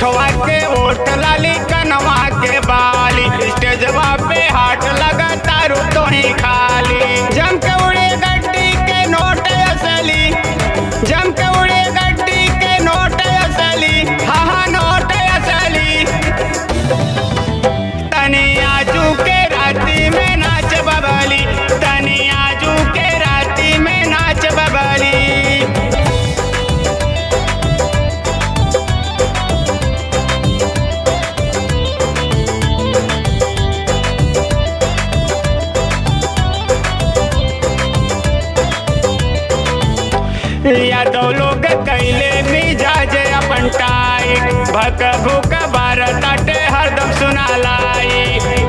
उठवा के ओठ लाली कनवा के बाली स्टेजवा पे हाथ लगा तारू तो ही खाली जम के उड़े गड्डी के नोट असली जम के उड़े गड्डी के नोट असली हाँ हाँ नोट असली तनी आजू के राती में नाच बबली तनी आजू के राती में नाच बबली यादव लोग कैले मिजाज अपन टाई भक भूक भारत अटे हरदम सुनालाई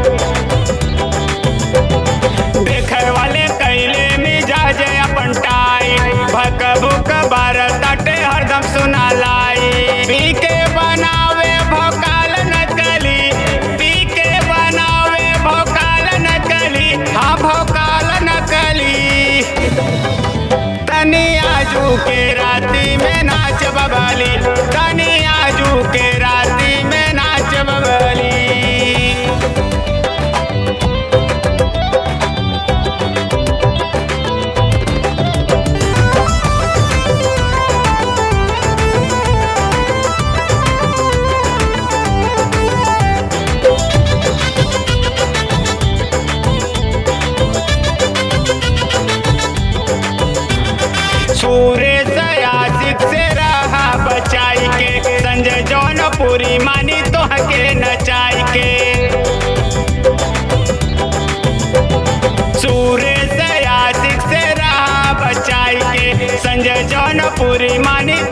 देखे वाले कैले मिजाज अपन टाई भक भूक भारत अटे हरदम सुनालाई पी के बनावे भोकाल नकली पी के बनावे भोकाल नकली हाँ भोकाल नकली तनी आजू के राती में नाच बबली तनी आजू के राती में नाच बबली सूर्य से आशिक से रहा बचाई के संजय जौनपुरी मानी तो के नचाई के सूर्य से आशिक से रहा बचाई के संजय जौनपुरी मानी